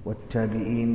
والتابعين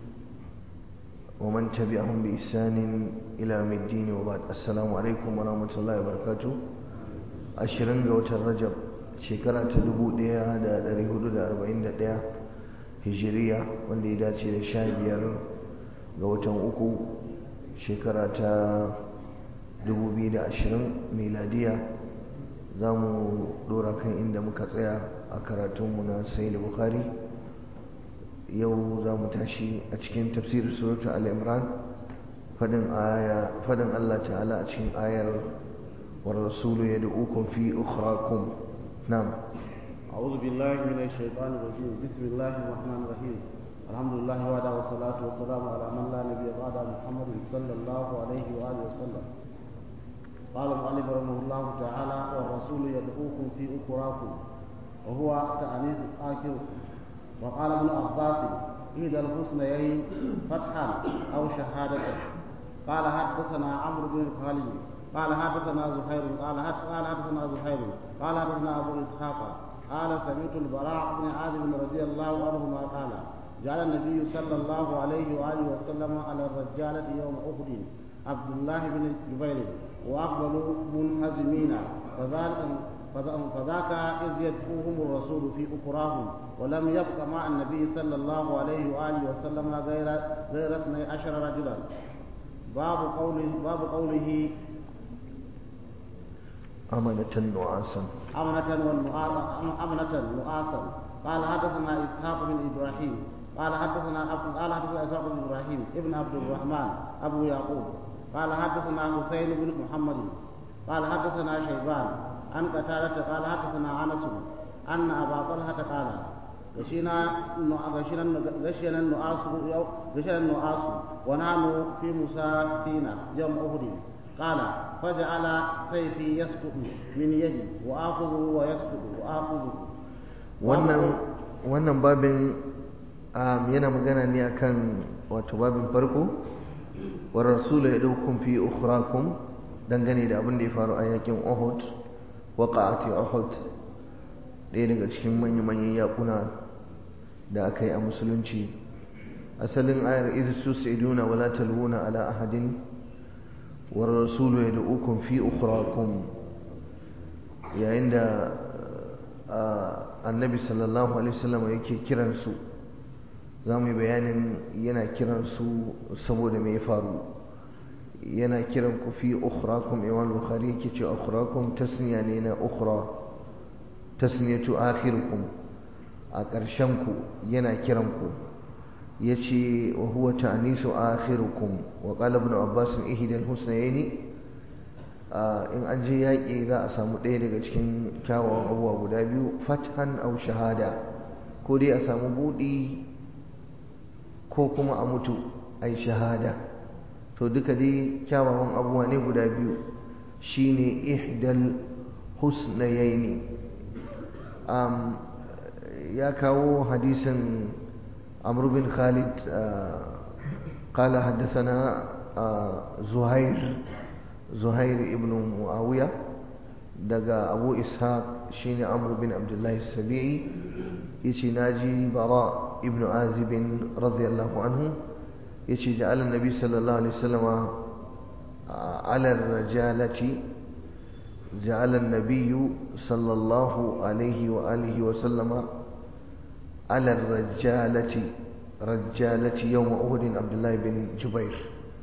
ومن تبعهم بإحسان إلى يوم الدين وبعد السلام عليكم ورحمة الله وبركاته ashirin ga watan rajab shekara ta dubu ɗaya da ɗari hudu da arba'in da ɗaya hijiriya wanda ya dace da sha biyar ga watan uku shekara ta dubu biyu da ashirin miladiya za mu ɗora kan inda muka tsaya a karatunmu na sayi bukhari yau za mu tashi a cikin tafsirin suratu al-imran fadin allah ta'ala a cikin ayar والرسول يدعوكم في أخراكم نعم أعوذ بالله من الشيطان الرجيم بسم الله الرحمن الرحيم الحمد لله وحده والصلاة والسلام على من لا نبي بعد محمد صلى الله عليه وآله وسلم قال المؤلف رحمه الله تعالى والرسول يدعوكم في أخراكم وهو تأنيث آخر وقال ابن عباس إذا الحسنيين فتحا أو شهادة قال حدثنا عمرو بن خالد قال حدثنا زهير قال قال حدثنا زهير قال حدثنا ابو اسحاق قال سمعت البراء بن عازب رضي الله عنهما قال جعل النبي صلى الله عليه واله وسلم على الرجاله يوم احد عبد الله بن جبير واقبلوا منهزمين فذلك فذاك إذ يدعوهم الرسول في أخراهم ولم يبق مع النبي صلى الله عليه وآله وسلم غير غير اثني عشر رجلا باب قوله باب قوله أمنة نعاسا أمنة أمنة نعاسا قال حدثنا إسحاق بن إبراهيم قال حدثنا قال حدثنا إسحاق بن إبراهيم ابن عبد الرحمن أبو يعقوب قال حدثنا حسين بن محمد قال حدثنا شيبان عن قتادة قال حدثنا أنس أن أبا طلحة قال غشينا غشينا غشينا النعاس غشينا النعاس ونحن في مسافين يوم أحد قال فجعل سيفي يسقط من يدي وآخذه ويسقط وآخذه wannan wannan babin yana magana ne akan wato babin farko wa rasulu yadukum fi ukhrakum dangane da abin da ya faru a yakin Uhud waqa'ati Uhud ɗaya daga cikin manya-manyan yakuna da aka yi a musulunci asalin ayar idh tusiduna wala talwuna ala ahadin والرسول يدعوكم في أخراكم yayin da annabi sallallahu alaihi wasallam yake kiransu za mu yi bayanin yana kiransu saboda mai faru yana kiran ku fi ukhrakum imam bukhari yake ce ukhrakum tasniya ne na ukhra tasniyatu akhirukum a ƙarshen ku yana kiran ku yace wa huwa ta'nisu akhirukum wa qala ibn abbas ihda al-husnayn in an je yaƙi za a samu ɗaya daga cikin kyawawan abubuwa guda biyu fathan aw shahada ko dai a samu buɗi ko kuma a mutu ai shahada to duka dai kyawawan abubuwa ne guda biyu shine ihdal husnayn ya kawo hadisin عمرو بن خالد قال حدثنا زهير زهير ابن معاوية دقى أبو إسحاق شين عمرو بن عبد الله السبيعي يشي ناجي براء ابن عازب رضي الله عنه يشي جعل النبي صلى الله عليه وسلم على الرجالة جعل النبي صلى الله عليه وآله وسلم على الرجالة رجالة يوم أهد عبد الله بن جبير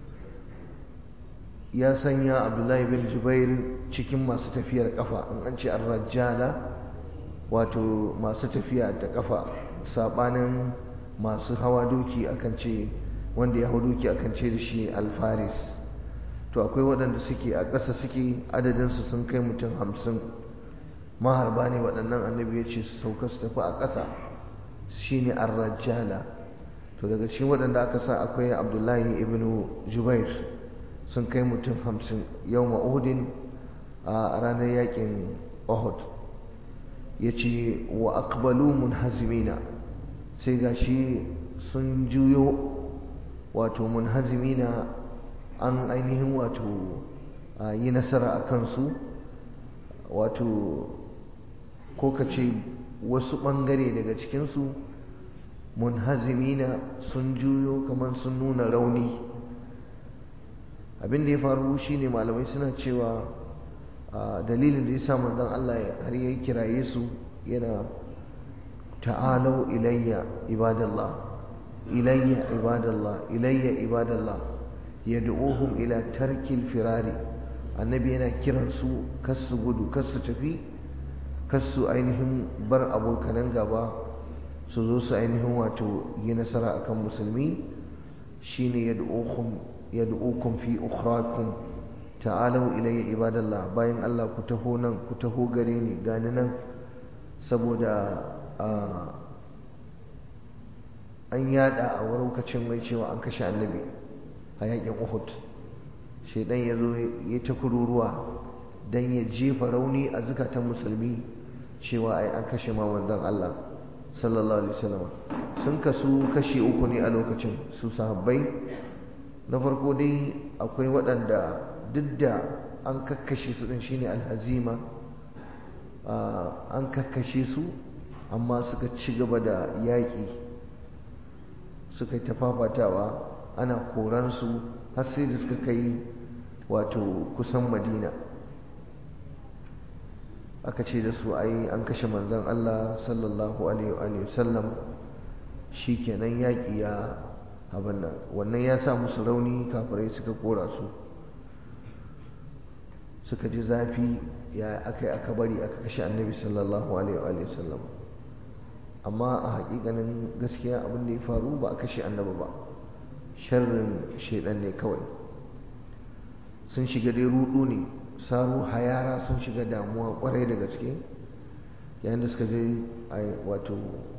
يا سنيا عبد الله بن جبير cikin masu tafiyar kafa in an ce ar-rajala wato masu tafiya da kafa sabanin masu hawa doki akan ce wanda ya hau doki akan ce da shi al-faris to akwai waɗanda suke a ƙasa suke adadinsu sun kai mutum hamsin maharba ne waɗannan annabi ya ce su sauka su tafi a ƙasa shine ar-rajala to daga cikin waɗanda aka sa akwai abdullahi ibn jubair sun kai mutum hamsin yau ma'udin a ranar yakin uhud ya ce wa akbalu munhazimina sai ga shi sun juyo wato munhazimina an ainihin wato yi nasara a kansu wato ko ka ce wasu ɓangare daga cikinsu munhazimina sun juyo kamar sun nuna rauni abin da ya faru shine malamai suna cewa dalilin da ya sa manzon Allah har ya kiraye su yana ta'alau ilayya ibadallah ilayya ibadallah ilayya ibadallah yad'uhum ila tarkil firari annabi yana kiran su kasu gudu kasu tafi kasu ainihin bar abokanan gaba su zo su ainihin wato yi nasara akan musulmi shine yad'uhum yad'ukum fi ukhrakum ta'alu ilayya ibadallah bayan Allah ku taho nan ku taho gare ni gani nan saboda an yada a lokacin mai cewa an kashe annabi a yakin Uhud shaidan ya zo ya ta kururuwa dan ya jefa rauni a zukatan musulmi cewa ai an kashe ma manzon Allah sallallahu alaihi wasallam sun kasu kashi uku ne a lokacin su sahabbai na farko dai akwai waɗanda duk da an kakkashe su ɗin shine alhazima an kakkashe su amma suka ci gaba da yaƙi suka yi tafafatawa ana koransu har sai da suka kai wato kusan madina aka ce da su ai an kashe manzon Allah sallallahu alaihi wasallam shi kenan yaƙi ya abin nan wannan ya sa musu rauni kafirai suka kora su suka ji zafi ya aka yi aka bari aka kashe annabi sallallahu alaihi wasallam amma a hakikanin gaskiya abin da ya faru ba a kashe annabi ba sharrin shaidan ne kawai sun shiga dai rudu ne saru hayara sun shiga damuwa kwarai da gaske yayin da suka je wato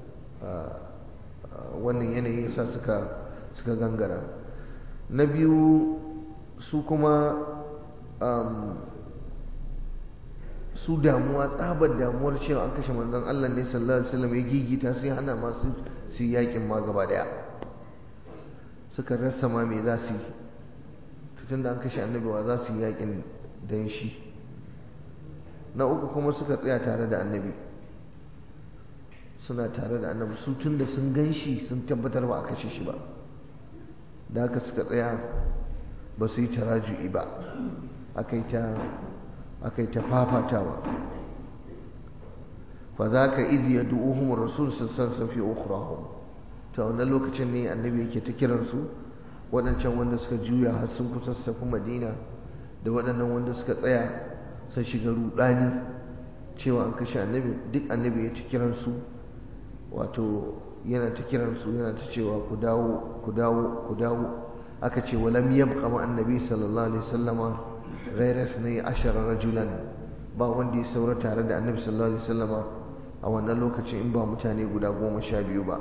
wannan yanayi yasa suka suka gangara na biyu su kuma su damuwa tsabar damuwar cewa an kashe manzon Allah ne sallallahu alaihi wasallam ya gigita sai hana masu su yakin ma gaba daya suka rasa ma me za su yi tun da an kashe annabi wa za su yi yakin dan shi na uku kuma suka tsaya tare da annabi suna tare da annabi su tun da sun gan shi sun tabbatar ba a kashe shi ba da haka suka tsaya ba su yi taraju'i ba aka yi ta aka yi ta fafatawa fa za ka izi ya du'uhum rasul sassan fi ukhrahum ta wannan lokacin ne annabi yake ta kiransu waɗancan wanda suka juya har sun kusa su tafi madina da waɗannan wanda suka tsaya sun shiga rudani cewa an kashe annabi duk annabi ya ta kiransu wato yana ta kiransu yana ta cewa ku dawo ku dawo ku dawo aka ce walam yabqa ma annabi sallallahu alaihi wasallama ghayra sunai ashara rajulan ba wanda ya saura tare da annabi sallallahu alaihi wasallama a wannan lokacin in ba mutane guda goma sha biyu ba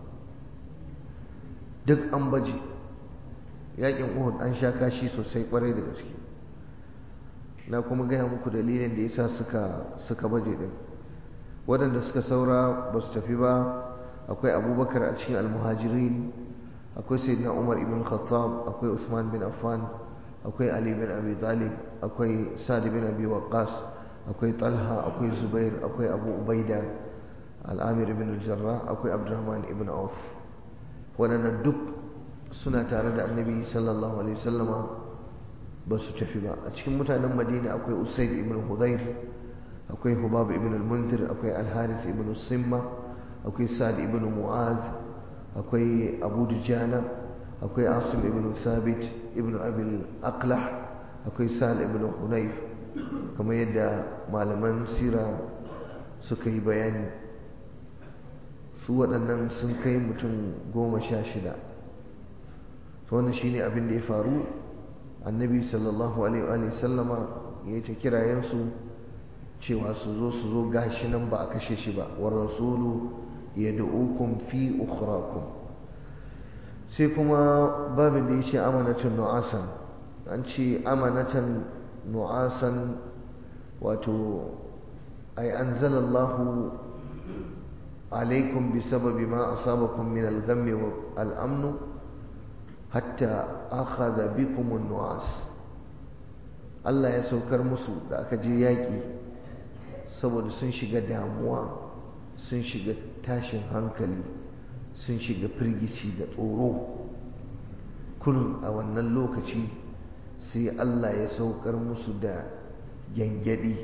duk an baje yakin uhud an sha kashi sosai kwarai da gaske na kuma gaya muku dalilin da yasa suka suka baje din waɗanda suka saura ba su tafi ba akwai abubakar a cikin almuhajirin akwai sayyidina umar ibn khattab akwai usman bin affan akwai ali bin abi talib akwai sa'd bin abi waqqas akwai talha akwai zubair akwai abu ubaida al-amir ibn al-jarrah akwai abdurrahman ibn auf waɗannan duk suna tare da annabi sallallahu alaihi wasallama ba su tafi ba a cikin mutanen madina akwai usaid ibn hudayr akwai hubab ibn al-munzir akwai al-haris ibn simma akwai sa'd ibn mu'az akwai abu dujana akwai asim ibn sabit ibn abil aqlah akwai sa'd ibn hunayf kamar yadda malaman sira suka yi bayani su waɗannan sun kai mutum goma sha shida to wannan shine abin da ya faru annabi sallallahu alaihi wa sallama ya ta kirayensu cewa su zo su zo gashi nan ba a kashe shi ba wa rasulu yad'ukum fi ukhrakum sai kuma babin da yace amanatun nu'asan an ce amanatan nu'asan wato ay anzalallahu alaikum bisababi ma asabakum min al-ghammi wal-amn hatta akhadha bikum an-nu'as Allah ya saukar musu da aka je yaƙi saboda sun shiga damuwa sun shiga tashin hankali sun shiga firgici da tsoro kullum a wannan lokaci sai Allah ya saukar musu da gyangyaɗi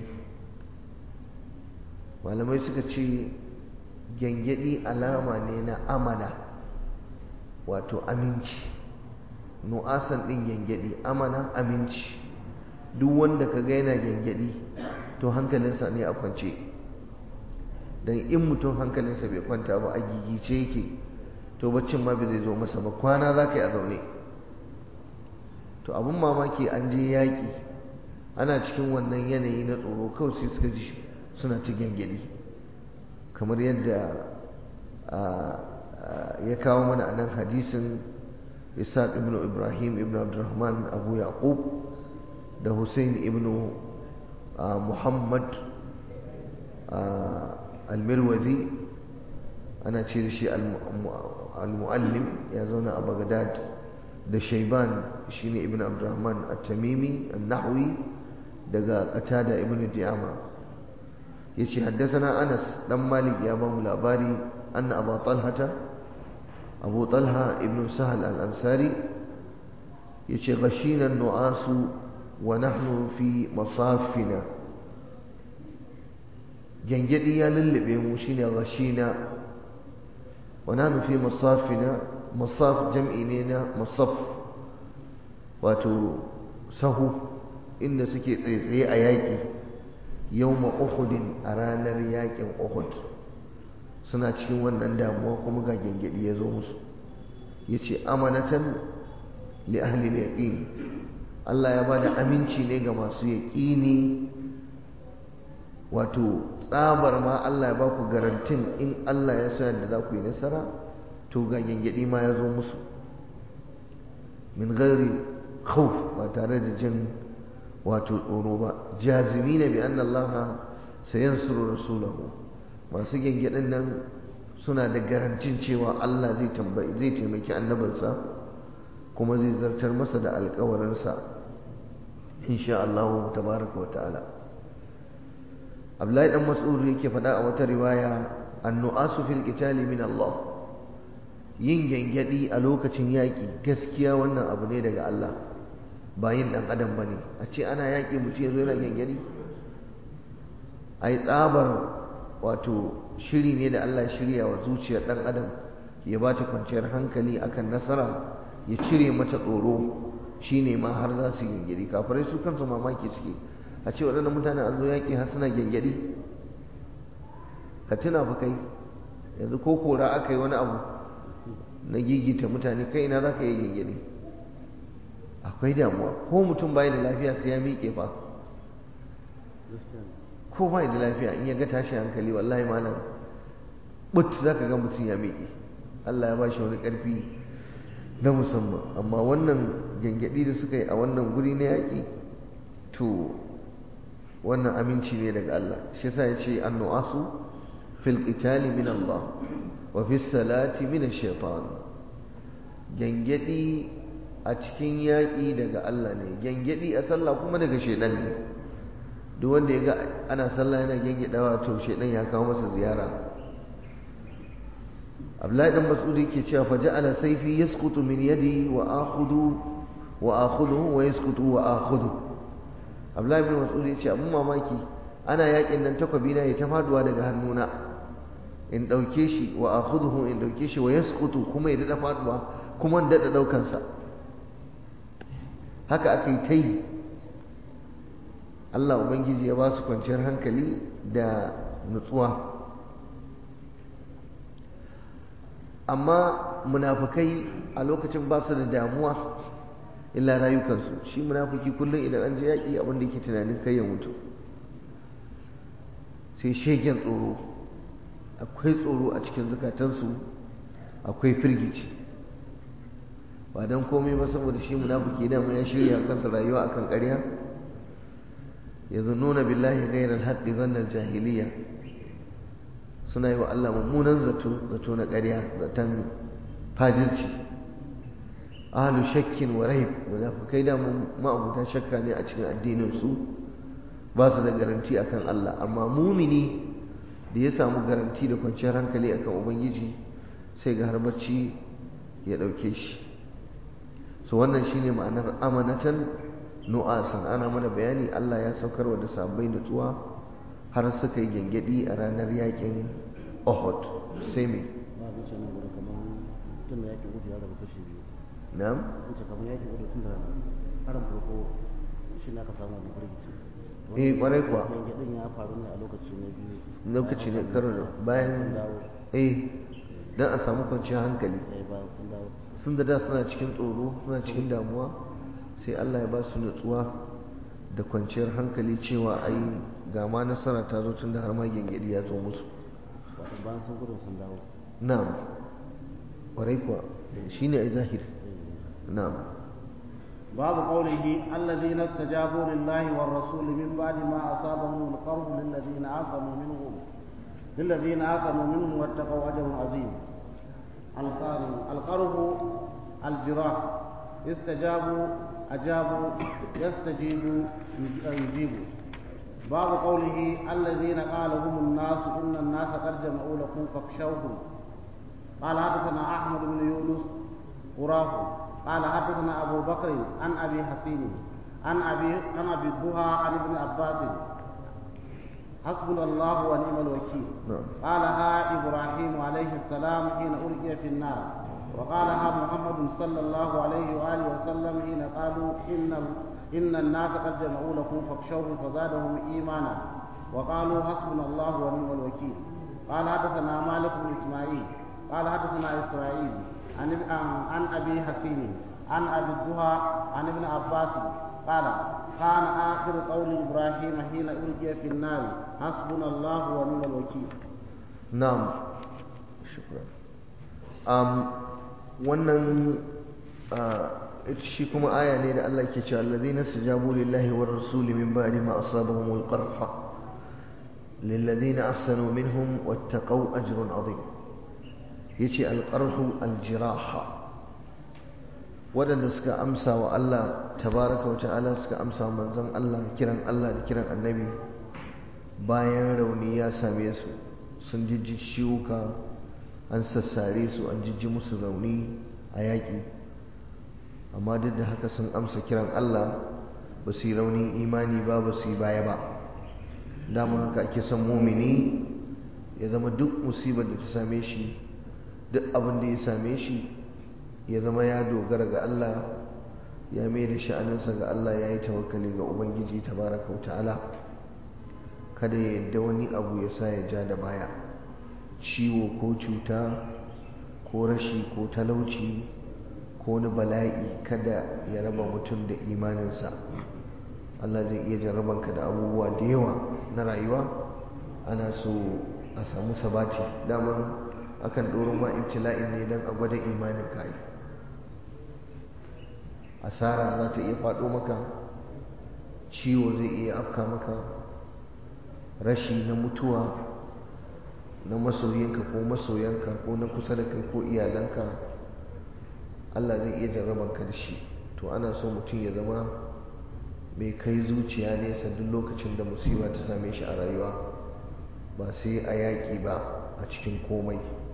malamai suka ce gyangyaɗi alama ne na amana wato aminci nu'asan ɗin gyangyaɗi amana aminci duk wanda ka ga yana gyangyaɗi to hankalinsa ne a kwance don in mutum hankalinsa bai kwanta ba a gigice yake to baccin ma bai zai zo masa ba kwana za ka yi a zaune to abin mamaki an je yaƙi ana cikin wannan yanayi na tsoro kawai sai suka ji suna ta gyangyaɗi kamar yadda ya kawo mana a nan hadisin isaac ibn ibrahim ibn abdurrahman abu yaqub da hussein ibn muhammad almirwazi ana ce da shi al-mu'allim ya zauna a bagdad da shaiban shine ibn abdurrahman at-tamimi an-nahwi daga qatada ibn di'ama yace haddathana anas dan malik ya ba mu labari anna abu talhata abu talha ibn sahal al-ansari yace ghashina an-nu'asu wa nahnu fi masafina gangadi ya lullube mu shine ghashina wa nahnu fi masafina masaf jam'i ne na masaf wato sahu inda suke tsaye a yaƙi yawma uhudin a ranar yaƙin uhud suna cikin wannan damuwa kuma ga gengedi ya zo musu ya ce amanatan li ahli yaqin Allah ya bada aminci ne ga masu yaƙini wato tsabar ma Allah ya ba ku garantin in Allah ya sa da za ku yi nasara to ga gengedi ma ya zo musu min ghairi khawf ba tare da jin wato tsoro ba jazimina bi anna Allah sayansuru rasulahu masu gengedin nan suna da garantin cewa Allah zai tambayi zai taimaki annabinsa kuma zai zartar masa da alƙawarinsa insha Allah tabaraka wa ta'ala Abdullahi dan Mas'ud yake faɗa a wata riwaya annu'asu fil qitali min Allah yin gengedi a lokacin yaƙi gaskiya wannan abu ne daga Allah ba yin ɗan adam ba ne a ce ana yaƙi mutum ya zo yana gengedi a yi tsabar wato shiri ne da Allah shirya wa zuciyar ɗan adam ya ba ta kwanciyar hankali akan nasara ya cire mata tsoro shi ne ma har za su gengedi kafirai su kansu mamaki suke a ce waɗannan mutane an zo yaƙi har suna gengedi ka tuna fa kai yanzu ko kora aka yi wani abu na gigita mutane kai ina za ka yi gengedi akwai damuwa ko mutum bai da lafiya sai ya miƙe fa ko bai da lafiya in ya ga tashi hankali wallahi malam but za ka ga mutum ya miƙe Allah ya ba shi wani ƙarfi na musamman amma wannan gyangyaɗi da suka yi a wannan guri na yaƙi to wannan aminci ne daga Allah shi yasa ya ce annu'asu fil qitali min Allah wa fi salati min ash-shaytan gyangyaɗi a cikin yaƙi daga Allah ne gyangyaɗi a sallah kuma daga shaidan ne duk wanda ya ga ana sallah yana gyangyaɗawa to shaidan ya kawo masa ziyara Abdullahi dan Mas'ud yake cewa fa ja'ala sayfi yasqutu min yadi wa akhudhu wa akhudhu wa yasqutu wa akhudhu Abdullahi bin Mas'ud yace abun mamaki ana yaƙin nan takwabi na ya ta faduwa daga hannuna in dauke shi wa akhudhu in dauke shi wa yasqutu kuma ya dada faduwa kuma in dada daukan sa haka aka yi ta yi Allah Ubangiji ya ba su kwanciyar hankali da nutsuwa amma munafukai a lokacin ba su da damuwa illa rayukansu shi munafuki kullum idan an je yaƙi abin da ke tunanin kai ya mutu sai shegen tsoro akwai tsoro a cikin zukatansu akwai firgici ba don komai ba saboda shi munafiki dama ya shirya kansa rayuwa akan ƙarya yazunnuna billahi ghayra al-haqqi dhanna al-jahiliya suna yi wa Allah mummunan zato zato na ƙarya zaton fajirci ahlu shakkin wa raib munafikai da ma'abutan shakka ne a cikin addinin su ba su da garanti akan Allah amma mumini da ya samu garanti da kwanciyar hankali akan ubangiji sai ga har bacci ya ɗauke shi so wannan shine ma'anar amanatan nu'asan ana mana bayani Allah ya saukarwa da sabbai nutsuwa har suka yi gyangyaɗi a ranar yakin Uhud sai me ba a wuce nan gurin kamar tun da yakin gudu ya rabu kashi biyu na'am wuce kamar yakin gudu tun da harin farko shi na ka samu wani firgici eh kwarai kuwa yangadin ya faru ne a lokaci na biyu lokaci ne karo sun bayan dawo eh dan a samu kwanciyar hankali eh bayan sun dawo sun da da suna cikin tsoro suna cikin damuwa sai Allah ya ba su nutsuwa da kwanciyar hankali cewa ai ga ma nasara ta zo tun da har ma gyangyaɗi ya zo musu wato bayan sun gudun sun dawo na'am kwarai kuwa shine ai zahiri na'am باب قوله الذين استجابوا لله والرسول من بعد ما أصابهم القرح للذين عاصموا منهم للذين عاصموا منهم واتقوا أجر عظيم القرح الجراح استجابوا أجابوا يستجيبوا يجيبوا باب قوله الذين قال هم الناس إن الناس قد جمعوا لكم فاخشوهم قال حدثنا أحمد بن يونس قراه قال حدثنا أبو بكر عن أبي حسين عن أبي عن أبي الضحى عن ابن عباس حسبنا الله ونعم الوكيل نعم. قالها إبراهيم عليه السلام حين ألقي في النار وقالها محمد صلى الله عليه وآله وسلم حين قالوا إن إن الناس قد جمعوا لكم فاخشوهم فزادهم إيمانا وقالوا حسبنا الله ونعم الوكيل قال حدثنا مالك بن إسماعيل قال حدثنا إسرائيل عن عن ابي حسين عن ابي الضحى عن ابن عباس قال كان اخر قول ابراهيم حين القي في النار حسبنا الله ونعم الوكيل na'am shukran um, wannan uh, ita shi kuma aya ne da Allah ke cewa allazina stajabu lillahi war rasuli min ba'di ma asabahumul qarha lilladhina ahsanu minhum wattaqaw ajrun azim yace alqarhu aljiraha waɗanda suka amsa wa Allah tabaraka wa ta'ala suka amsa wa manzon Allah kiran Allah da kiran annabi bayan rauni ya same su sun jijji ciwuka an sassare su an jijji musu rauni a yaƙi amma duk da haka sun amsa kiran Allah ba su yi raunin imani ba ba su yi baya ba dama haka ake son mumini ya zama duk musibar da ta same shi duk abin da ya same shi ya zama ya dogara ga Allah ya mai da sha'aninsa ga Allah ya yi tawakkali ga Ubangiji tabaraka wa ta'ala kada ya yadda wani abu ya sa ya ja da baya ciwo ko cuta ko rashi ko talauci ko wani bala'i kada ya raba mutum da imaninsa Allah zai iya jarrabanka da abubuwa da yawa na rayuwa ana so a samu sabati daman akan ɗoro ma ibtila'in ne don a gwada imanin kai asara za ta iya faɗo maka ciwo zai iya afka maka rashi na mutuwa na masoyinka ko masoyanka ko na kusa da kai ko iyalanka Allah zai iya jarrabanka da shi to ana so mutum ya zama mai kai zuciya nesa duk lokacin da musiba ta same shi a rayuwa ba sai a yaƙi ba a cikin komai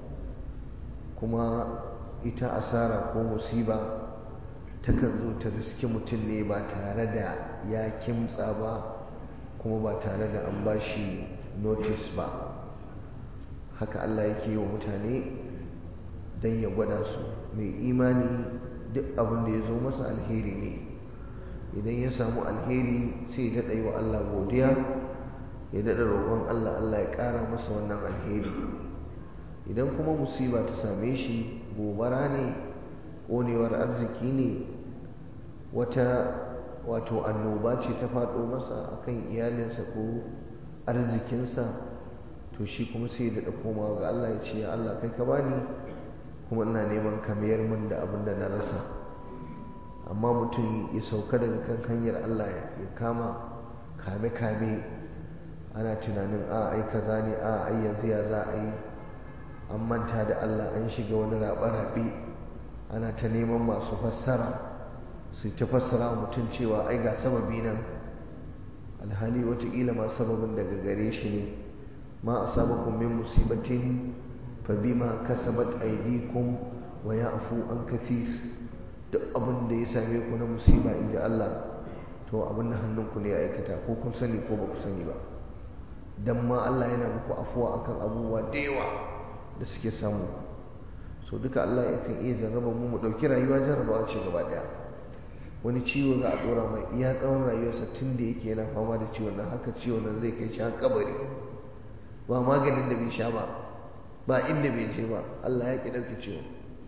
kuma ita asara ko musiba takan zo ta riski mutum ne ba tare da ya kimtsa ba kuma ba tare da an bashi notice ba haka Allah yake yi wa mutane don ya gwada su mai imani duk abin da ya zo masa alheri ne idan ya samu alheri sai ya daɗa yi wa Allah godiya ya daɗa roƙon Allah Allah ya ƙara masa wannan alheri idan kuma musiba ta same shi gobara ne ƙonewar arziki ne wata wato annoba ce ta faɗo masa akan iyalinsa ko arzikinsa to shi kuma sai da komawa ga Allah ya ce ya Allah kai ka bani kuma ina neman ka mayar min da abin da na rasa amma mutum ya sauka daga kan hanyar Allah ya kama kame kame ana tunanin a ai kaza ne a ai yanzu ya za a yi an manta da Allah an shiga wani raɓe-raɓe ana ta neman masu fassara su ta fassara mutum cewa ai ga sababi nan alhali watakila ma sababin daga gare shi ne ma a sabakun min musibatin fa bima kasabat aydikum wa ya'fu an kathir duk abin da ya same ku na musiba in ji Allah to abin da hannunku ne ya aikata ko kun sani ko ba ku sani ba dan ma Allah yana muku afuwa akan abubuwa da yawa da suke samu so duka Allah yakan iya jarraba mu mu dauki rayuwa jarrabawa ce gaba daya wani ciwo za a dora mai iya tsawon rayuwarsa tun da yake yana fama da ciwon nan haka ciwon nan zai kai shi har kabari ba maganin da bai sha ba ba inda bai je ba Allah ya ki dauke ciwon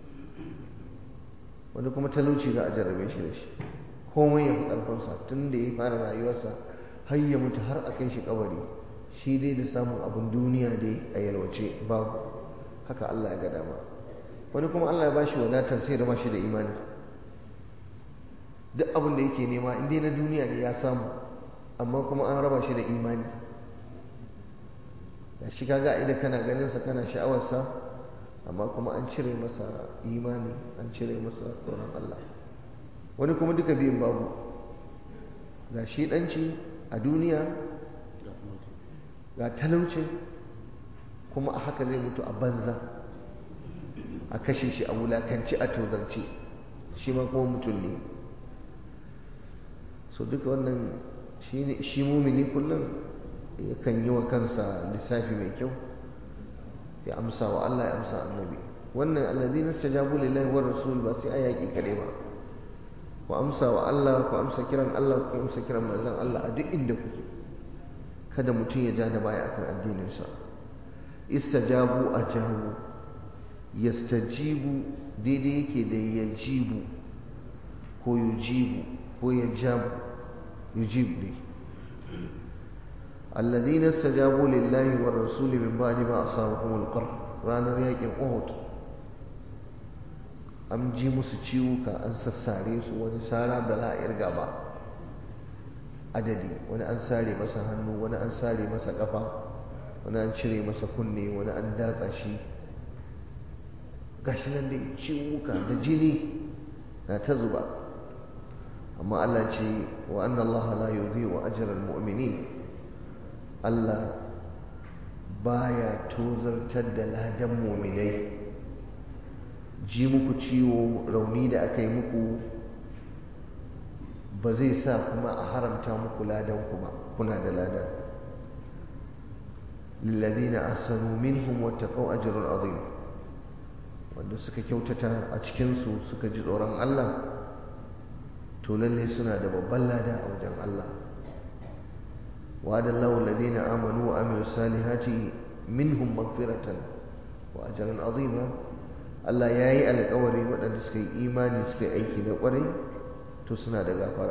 wani kuma talauci za a jarrabe shi da shi komai ya fi ƙarfinsa tun da ya fara rayuwarsa har ya mutu har a kai shi kabari shi dai da samun abin duniya dai a yalwace babu haka Allah ya ga dama wani kuma Allah ya ba shi wadatar sai rama shi da imani duk abin da yake nema in dai na duniya ne ya samu amma kuma an raba shi da imani da shi kaga idan kana ganin sa kana sha'awarsa amma kuma an cire masa imani an cire masa tsoron Allah wani kuma duka biyun babu ga shi ɗanci a duniya ga talaucin kuma a haka zai mutu a banza a kashe shi a wulakanci a tozarci shi ma kuma mutum ne so duka wannan shi mumini kullum yakan yi wa kansa lissafi mai kyau ya amsa wa Allah ya amsa annabi wannan allazi na stajabu lillahi wa rasul ba sai ayaki kade ba ku amsa wa Allah ku amsa kiran Allah ku amsa kiran manzon Allah a duk inda kuke kada mutum ya ja da baya akan addininsa istajabu ajabu yastajibu daidai yake da yajibu ko yujibu ko yajabu yujib ne الذين استجابوا لله والرسول من بعد ما أصابهم القرح ranar yakin Uhud an ji musu ciwuka an sassare su wani sara bala irga ba adadi wani an sare masa hannu wani an sare masa kafa wani an cire masa kunne wani an datsa shi gashi nan dai ciwuka da jini na ta zuba amma Allah ce wa anna Allah la yudhi'u ajra al-mu'minin Allah baya tozartar da ladan mu'minai ji muku ciwo rauni da aka yi muku ba zai sa kuma a haramta muku ladan kuma kuna da ladan lillazina ahsanu minhum wattaqaw ajrun azim wanda suka kyautata a cikin su suka ji tsoron Allah to lalle suna da babban lada a wajen Allah wa'ada Allahu alladhina amanu wa amilu salihati minhum maghfiratan wa ajran azima Allah yayi alƙawari waɗanda suka yi imani suka yi aiki na ƙwarai to suna da gafara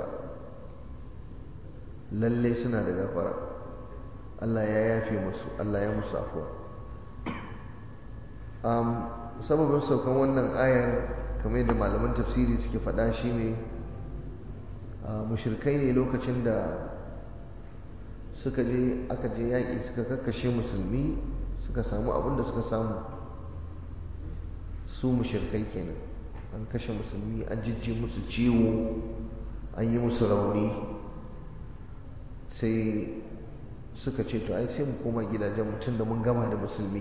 lalle suna da gafara Allah ya yafe musu Allah ya musu afuwa um, sababin saukan wannan ayar kamar yadda malaman tafsiri suke faɗa shine uh, mushrikai ne lokacin da suka je aka je yaƙi suka kakkashe musulmi suka samu abin da suka samu su mushrikai kenan an kashe musulmi an jijji musu ciwo an yi musu rauni sai suka ce to ai sai mu koma gidajen mutum da mun gama da musulmi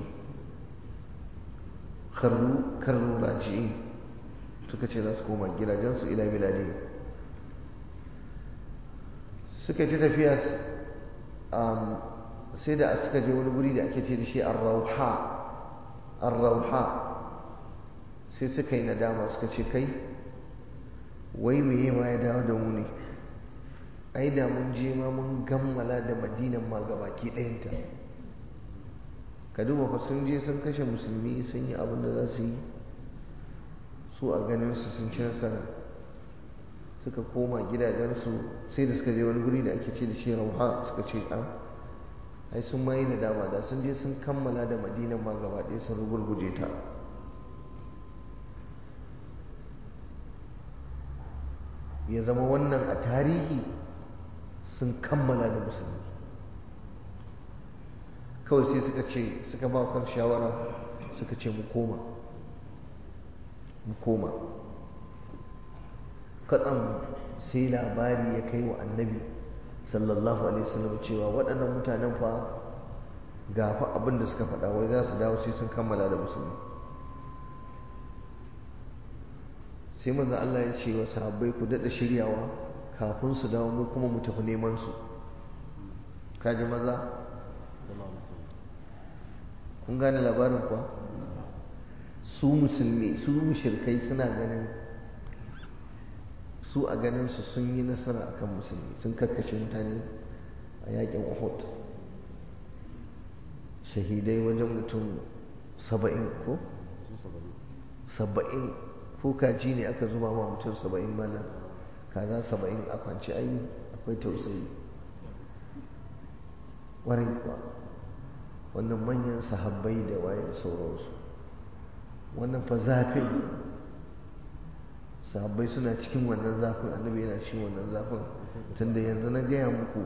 karru karru raji'i suka ce za su koma gidajensu ila biladi suka yi ta tafiya sai da suka je wani guri da ake ce da shi arrauha arrauha sai suka yi nadama suka ce kai wai meye ma ya dawo da mu ne ai da mun je ma mun gammala da madinan ma gabaki ɗayanta ka duba fa sun je sun kashe musulmi sun yi abin da za su yi su a ganin su sun ci nasara suka koma gidajensu sai da suka je wani guri da ake ce da shi rauha suka ce a ai sun ma yi nadama da sun je sun kammala da madinan ma gaba ɗaya sun rugurguje ta ya zama wannan a tarihi sun kammala da musulmi kawai sai suka ce suka ba kan shawara suka ce mu koma mu koma katsan sai labari ya kai wa annabi sallallahu alaihi wasallam cewa waɗannan mutanen fa ga fa abin da suka faɗa wai za su dawo sai sun kammala da musulmi sai manzo Allah ya ce wa sahabbai ku daɗa shiryawa kafin su dawo mu kuma mu tafi neman su kaji maza kun gane labarin kuwa su musulmi su mushirkai suna ganin su a ganin su sun yi nasara akan musulmi sun karkashe mutane a yakin Uhud shahidai wajen mutum saba'in ko? saba'in ko kaji ne aka zuba ma mutum saba'in mana kaza saba'in a kwanci ayi akwai tausayi warai kuwa wannan manyan sahabbai da waye da sauransu wannan fa zafin sahabbai suna cikin wannan zafin annabi yana cikin wannan zafin tunda yanzu na gaya muku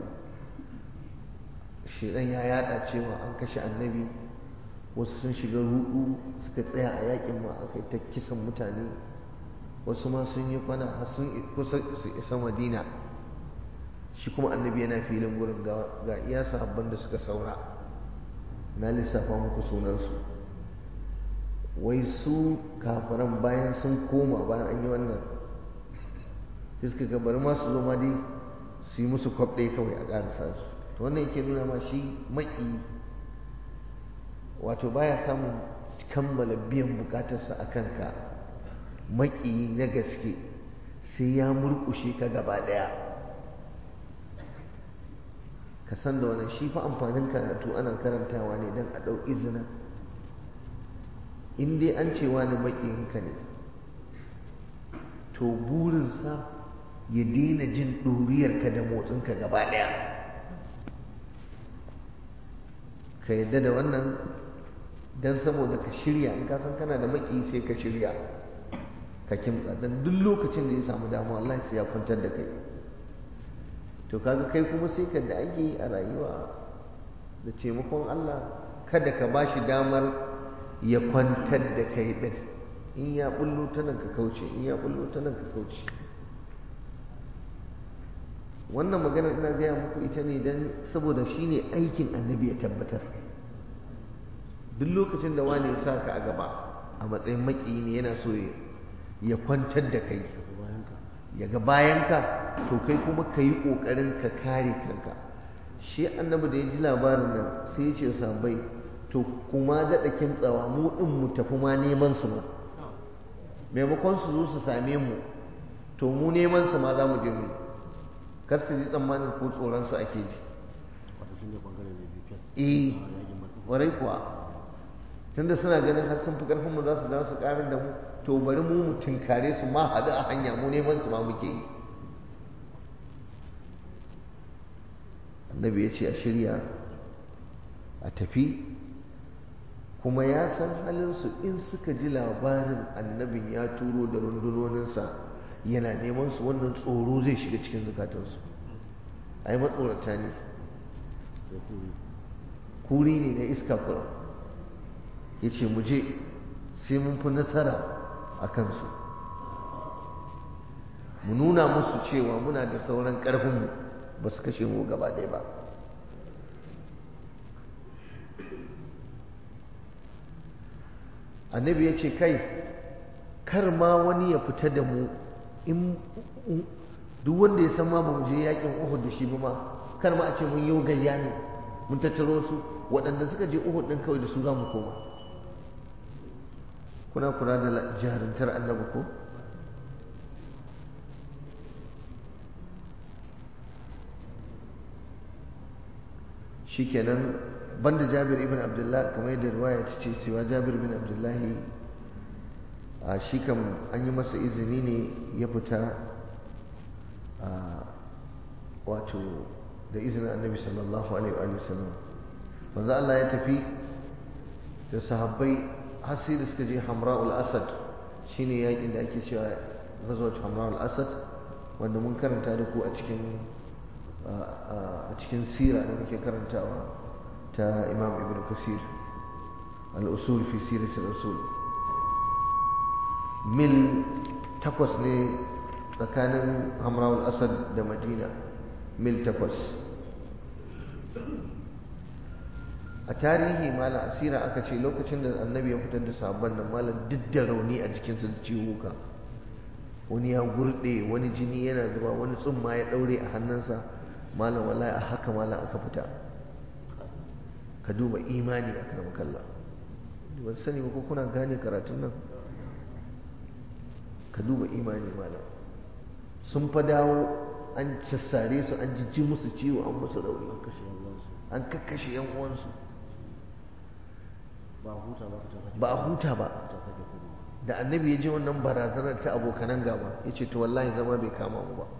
shedan ya yada cewa an kashe annabi wasu sun shiga rudu suka tsaya a yakin ma aka yi ta kisan mutane wasu ma sun yi kwana har sun kusa su isa madina shi kuma annabi yana filin gurin ga iya sahabban da suka saura na lissafa muku sunansu wai su kafiran bayan sun koma bayan an yi wannan suka ga bari ma su zo ma dai su yi musu kwab ɗaya kawai a ƙarasa su to wannan yake nuna ma shi maƙi wato baya samun kammala biyan bukatarsa a kanka maƙi na gaske sai ya murƙushe ka gaba ɗaya ka san da wannan shi fa amfanin karatu ana karantawa ne don a ɗau izina in dai an ce wani maƙiyinka ne to burinsa ya daina jin ɗuriyarka da motsinka gaba ɗaya ka yadda da wannan don saboda ka shirya in ka san kana da maki sai ka shirya ka kimtsa don duk lokacin da ya samu damuwa Allah sai ya kwantar da kai to kaga kai kuma sai ka da ake yi a rayuwa da taimakon Allah kada ka bashi damar ya kwantar da kai din in ya bullo ta nan ka kauce in ya bullo ta nan ka kauce wannan magana ina gaya muku ita ne don saboda shi ne aikin annabi ya tabbatar duk lokacin da wani ya sa ka a gaba a matsayin maƙiyi ne yana so ya kwantar da kai ya ga bayanka to kai kuma ka yi ƙoƙarin ka kare kanka shi annabi da ya ji labarin nan sai ya ce sabai to kuma daɗa kimtsawa mu ɗin mu tafi ma neman su ma maimakon su zo su same mu to mu neman su ma za mu je mu kar su ji tsammanin ko tsoron su ake ji eh warai kuwa tunda suna ganin har sun fi karfin mu za su dawo su karar da mu to bari mu mu tinkare su ma haɗu a hanya mu neman su ma muke yi annabi ya ce a shirya a tafi kuma ya san halinsu in suka ji labarin annabin ya turo da rundunoninsa yana neman su wannan tsoro zai shiga cikin zukatansu ai matsorata ne kuri ne na iska kuram ya ce mu je sai mun fi nasara a kansu mu nuna musu cewa muna da sauran ƙarfinmu ba su kashe mu gaba ɗaya ba annabi ya ce kai kar ma wani ya fita da mu in duk wanda ya san ma ba mu je yakin Uhud da shi ba ma kar ma a ce mun yi gayya ne mun tattaro su waɗanda suka je Uhud din kawai da su za mu koma kuna kula da jarintar annabi ko shikenan banda Jabir ibn Abdullah kamar yadda riwaya ta ce cewa Jabir ibn Abdullahi a shi kam an yi masa izini ne ya fita wato da izinin annabi sallallahu alaihi wa sallam manzo Allah ya tafi da sahabbai har sai da suka je Hamra'ul Asad shine yakin da ake cewa ghazwat Hamra'ul Asad wanda mun karanta da ku a cikin a cikin sira da muke karantawa ta Imam Ibn Kasir al-usul fi sirat al-usul mil takwas ne tsakanin hamrawul asad da madina mil takwas a tarihi malam asira aka ce lokacin da annabi ya fitar da sabon nan malam duk da rauni a jikinsa da ciwuka wani ya gurde wani jini yana zuba wani tsumma ya daure a hannunsa malam wallahi a haka malam aka fita ka duba imani a karamar kalla ban sani ba ko kuna gane karatun nan ka duba imani malam sun fa dawo an sassare su an jijji musu ciwo an musu rauni an kakkashe yan uwansu ba huta ba ta ba a huta ba ta sake komawa da annabi ya ji wannan barazanar ta abokanan gaba ya ce to wallahi zama bai kama mu ba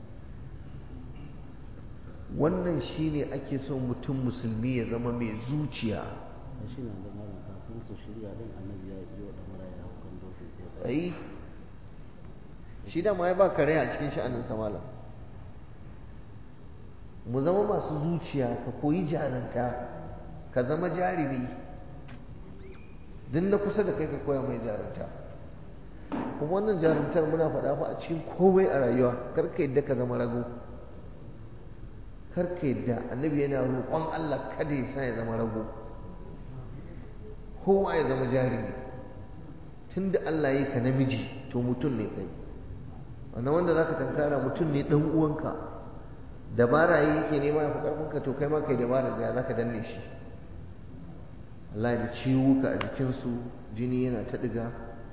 wannan shine ake so mutum musulmi ya zama mai zuciya da shi na da malam kafin su shirya din annabi ya yi wa damara ya hau kan dokin sai ya ai shi da ma ya ba kare a cikin sha'anin samala mu zama masu zuciya ka koyi jaranta ka zama jarumi duk na kusa da kai ka koya mai jarumta kuma wannan jarumtar muna faɗa fa a cikin komai a rayuwa kar ka yadda ka zama rago kar ka yadda annabi yana roƙon Allah kada ya sa ya zama rago kowa ya zama jarumi tunda Allah ya ka namiji to mutum ne kai wannan wanda zaka tankara mutum ne dan uwanka dabara yake nema ya fi karfinka to kai ma kai dabara da zaka danne shi Allah da ciwuka a jikinsu jini yana ta ɗiga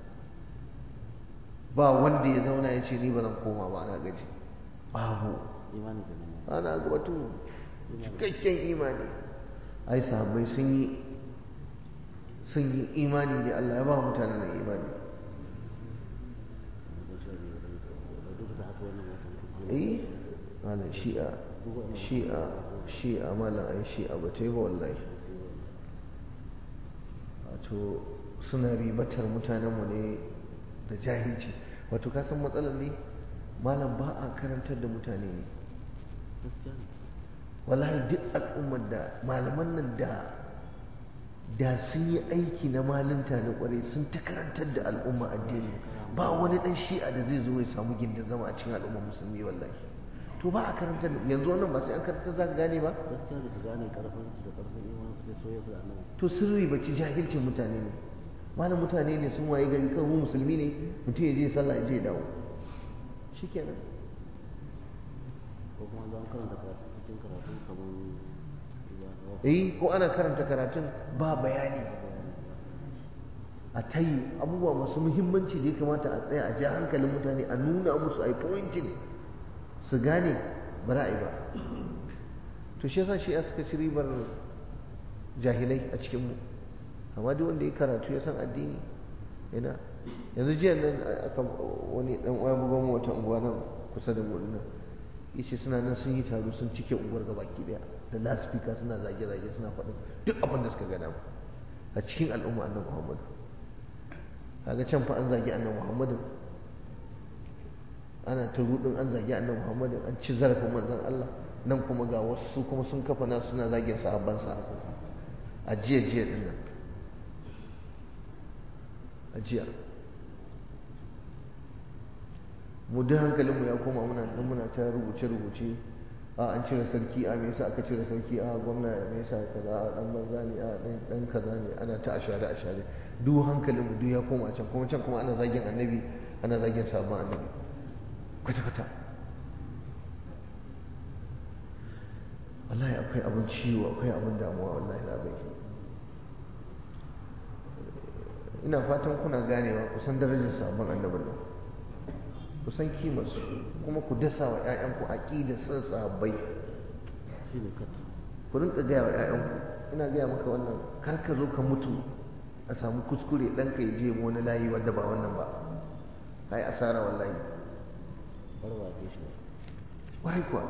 ba wanda ya zauna ya ce ni ba zan koma ba ana gaji babu imani da nan ana gabatu cikakken imani ai sahabbai sun yi sun yi imani da Allah ya ba mutane da imani da shi ne da duk da haka wannan watan kuma eh malam shi'a shi'a shi'a malam ai shi'a ba ta yi ba wallahi wato suna ribatar mutanenmu ne da jahilci wato ka san matsalar ne malam ba a karantar da mutane ne gaskiya ne wallahi duk al'ummar da malaman nan da da sun yi aiki na malinta na kwarai sun ta karantar da al'umma addini ba wani dan shi'a da zai zo ya samu gindin zama a cikin al'ummar musulmi wallahi to ba a karantar da yanzu wannan ba sai an karantar za ka gane ba gaskiya ne ka gane karfin su da karfin imanin su da soyayya su da annabi to sirri baci jahilcin mutane ne malam mutane ne sun waye gari kawai mu musulmi ne mutum ya je sallah ya je ya dawo shikenan ko kuma zan karanta karatu cikin karatu kamar ya eh ko ana karanta karatun ba bayani a tayi abubuwa masu muhimmanci da ya kamata a tsaya a ja hankalin mutane a nuna musu a yi pointing su gane ba ra'ayi ba to shi yasa shi ya suka ci ribar jahilai a cikinmu amma duk wanda ya karatu ya san addini yana yanzu jiya nan aka wani dan uwa bugon mu wata unguwa nan kusa da mu nan yace suna nan sun yi taro sun cike unguwar gabaki daya da lasfika suna zage-zage suna faɗin duk abin da suka ga dama a cikin al'umma annabi Muhammad kaga can fa an zagi annabi Muhammad ana ta rudin an zagi annabi Muhammad an ci zarafin manzon Allah nan kuma ga wasu kuma sun kafa nasu suna zagin sahabbansa a jiya jiya din nan a jiya mu duk hankalinmu ya koma muna nan muna ta rubuce-rubuce a an cire sarki a me yasa aka cire sarki a gwamna me yasa kaza a dan banza ne a dan dan kaza ne ana ta ashare ashare duk hankalinmu duk ya koma can kuma can kuma ana zagin annabi ana zagin sabon annabi kwata kwata wallahi akwai abin ciwo akwai abin damuwa wallahi labai ina fatan kuna ganewa kusan darajar sabon annabin nan ku san kimarsu kuma ku dasa wa 'ya'yanku aƙida son sahabbai shi ne kat ku rinka gaya wa 'ya'yanku ina gaya maka wannan kar ka zo ka mutu a samu kuskure ɗanka ya je wani layi wadda ba wannan ba kai asara wallahi barwa ke shi wai kuwa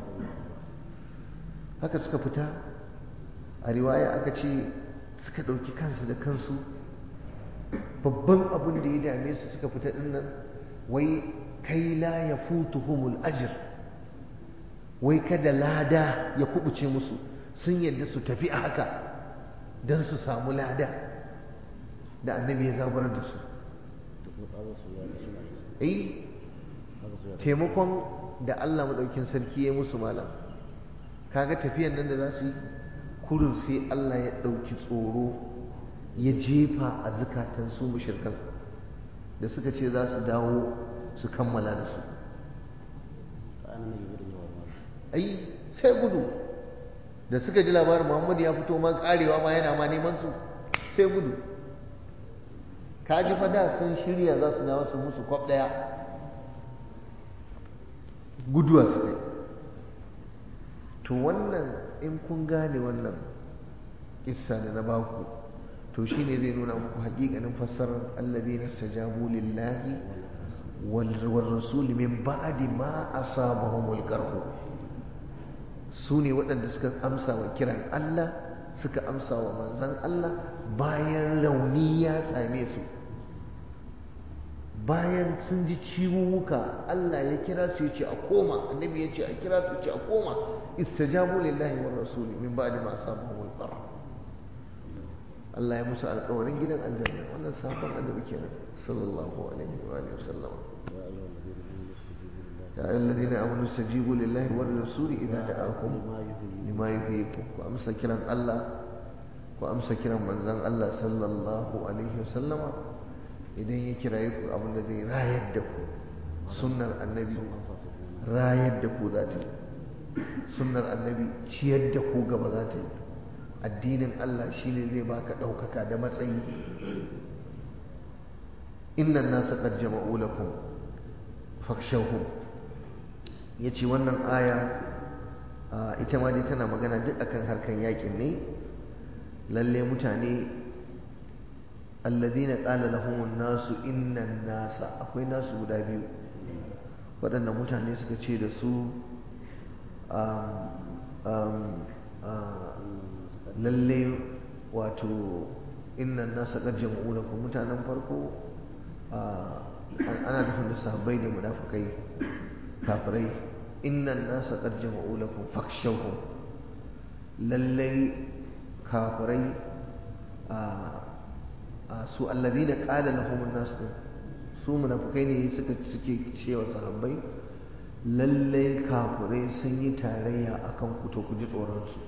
haka suka fita a riwaya aka ce suka ɗauki kansu da kansu babban abin da ya dame su suka fita ɗin nan wai kai la ya futuhumul ajir wai kada lada ya kubuce musu sun yadda su tafi a haka don su samu lada da annabi ya zabar da su da kuma tsabar su ya shi ne eh haka su ya taimakon da Allah maɗaukin sarki ya musu malam kaga tafiyan nan da za su yi kurin sai Allah ya ɗauki tsoro ya jefa a zukatan su mushirkan da suka ce za su dawo su kammala da su ai sai gudu da suka ji labarin muhammadu ya fito ma karewa ma yana ma neman su sai gudu ka ji fada sun shirya za su dawo su musu kwab daya guduwa su kai to wannan in kun gane wannan kissa da na baku to shine zai nuna muku hakikanin fassarar alladhina stajabu lillahi wal rasul min ba'di ma asabahumul qarh su ne waɗanda suka amsa wa kiran Allah suka amsa wa manzan Allah bayan rauni ya same su bayan sun ji ciwuka Allah ya kira su ya ce a koma annabi ya ce a kira su ya ce a koma istajabu lillahi wa rasuli min ba'di ma asabahumul qarh Allah ya musu alƙawarin gidan aljanna wannan sabon annabi kenan sallallahu alaihi wa alihi wasallam يا أيها الذين آمنوا استجيبوا لله والرسول إذا دعاكم لما يحييكم وأمسى كلام الله وأمسى كلام من زن الله صلى الله عليه وسلم إذا يكرايكم أبن الذي لا يدكم سنة النبي لا يدكم ذاتي سنة النبي شيدكم قبل ذاتي addinin Allah shine zai baka ɗaukaka da matsayi innan nasa qad jama'u lakum fakshawhum yace wannan aya ita ma dai tana magana duk akan harkan yakin ne lalle mutane alladhina qala lahumun nasu innan nasa akwai nasu guda biyu waɗannan mutane suka ce da su lalle wato innan nasa qad jama'u lakum mutanen farko ana nufin da sahabbai da munafikai kafirai innan nasa qad jama'u lakum fakshawhum lallai kafirai a su alladhina qala lahum an-nas su munafikai ne suka suke cewa sahabbai lallai kafirai sun yi tarayya akan ku to ku ji tsoron su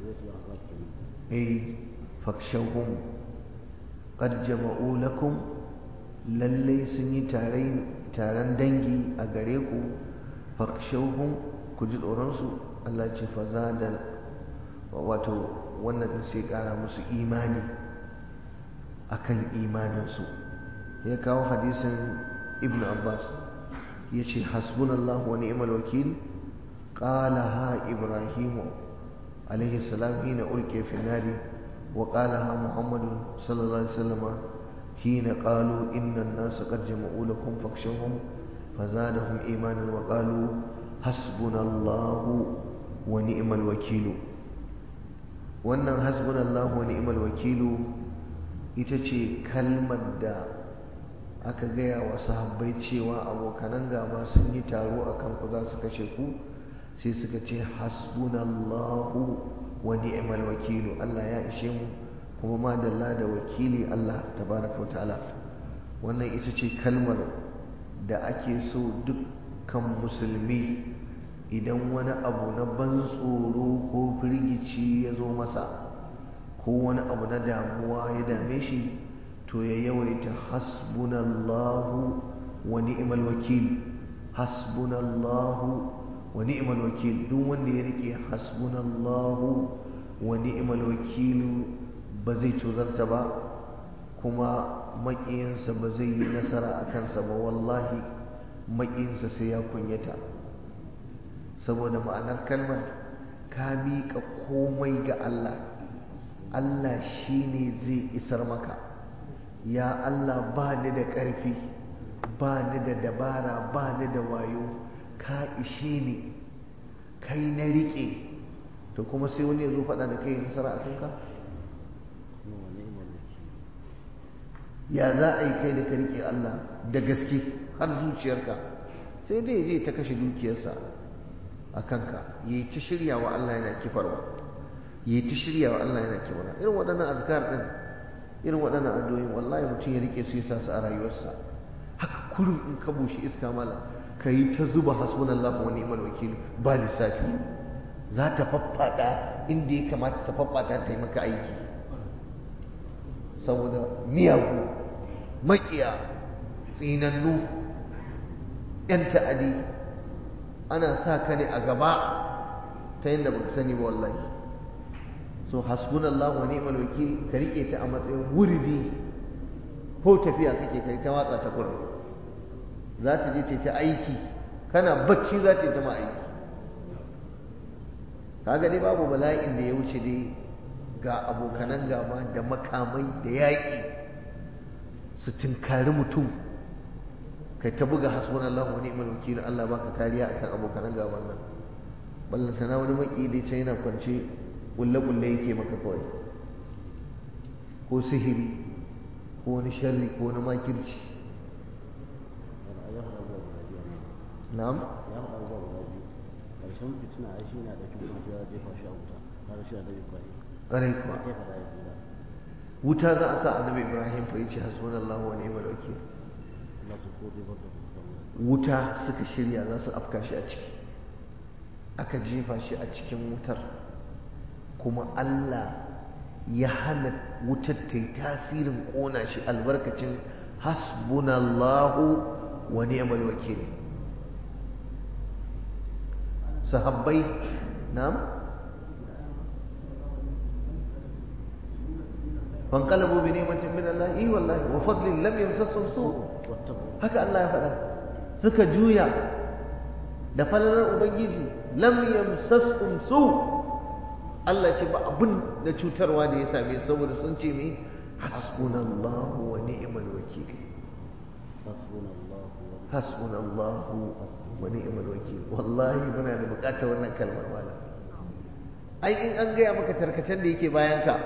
eh fakshawhum qad jama'u lakum lallai sun yi taron dangi a gare ku fakshauhun ku ji tsoronsu Allah ce fa da wato wannan din sai kara musu imani akan imaninsu ya kawo hadisin ibn abbas ya ce hasbunallahu wa ni'mal wakil qalaha ibrahimu alaihi salam hina ulqiya fi nari wa qalaha muhammadun sallallahu alaihi wasallam حين قالوا إن الناس قد جمعوا لكم فاخشوهم فزادهم إيمانا وقالوا حسبنا الله ونعم الوكيل wannan hasbunallahu wa ni'mal wakilu ita ce kalmar da aka gaya wa sahabbai cewa abokanan gaba sun yi taro a kanku za su kashe ku sai suka ce hasbunallahu wa ni'mal wakilu Allah ya ishe mu kuma madalla da wakili Allah tabaraka wa ta'ala wannan ita ce kalmar da ake so dukkan musulmi idan wani abu na ban tsoro ko firgici ya zo masa ko wani abu na damuwa ya dame shi to ya yawaita hasbunallahu wa ni'mal wakil hasbunallahu wa ni'mal wakil duk wanda ya rike hasbunallahu wa ni'mal wakilu ba zai tozarta ba kuma maƙiyinsa ba zai yi nasara a kansa ba wallahi maƙiyinsa sai ya kunyata saboda ma'anar kalmar ka miƙa komai ga Allah Allah shi ne zai isar maka ya Allah ba ni da ƙarfi ba ni da dabara ba ni da wayo ka ishe ni kai na riƙe to kuma sai wani ya zo faɗa da kai nasara a kanka ya za a yi kai da ka riƙe Allah da gaske har zuciyarka sai dai je ta kashe dukiyarsa a kanka ya yi ta shirya wa Allah yana kifarwa ya yi ta shirya wa Allah yana kifarwa irin waɗannan azkar ɗin irin waɗannan addu'o'in wallahi mutum ya riƙe su ya sa su a rayuwarsa haka kurum in ka bushe iska mala ka yi ta zuba hasbunallahu wa ni'mal wakil ba lissafi za ta faffaɗa inda ya kamata ta faffata ta yi maka aiki saboda miyagu maƙiya tsinannu 'yan ta'adi ana sa ka ne a gaba ta yadda baka sani ba wallahi so hasbunallahu wa ni'mal wakil ka rike ta a matsayin wuridi ko tafiya kake kai ta watsa ta kurin za ta je ce ta aiki kana bacci za ta yi ta ma aiki kaga dai babu bala'in da ya wuce dai ga abokanan gaba da makamai da yaƙi su tinkari mutum kai ta buga hasbunallahu wa ni'mal wakil Allah baka kariya akan abokanan gaban nan ballanta na wani maki dai can yana kwance kulle kulle yake maka kawai ko sihiri ko wani sharri ko wani makirci na'am ya faɗa abubuwa guda biyu ƙarshen fitina ai shi na ɗauki kuma ya jefa shi a wuta kaga shi a dabi kwai ƙarai kuwa ya faɗa ya tsira wuta za a sa annabi ibrahim fa yace hasbunallahu wa ni'mal wakil Allah su ko zai bar da su wuta suka shirya za su afka shi a ciki aka jefa shi a cikin wutar kuma Allah ya hana wutar ta yi tasirin ƙona shi albarkacin hasbunallahu wa ni'mal wakil sahabbai na'am fanqalabu bi ni'matin min Allah eh wallahi wa fadlin lam yamsasum su' wattaqu haka Allah ya faɗa suka juya da falalar ubangiji lam yamsasum su Allah ce ba abin da cutarwa da ya same su saboda sun ce me hasbunallahu wa ni'mal wakil hasbunallahu wa hasbunallahu wa ni'mal wakil wallahi muna da bukatar wannan kalmar malam ai in an gaya maka tarkacen da yake bayan ka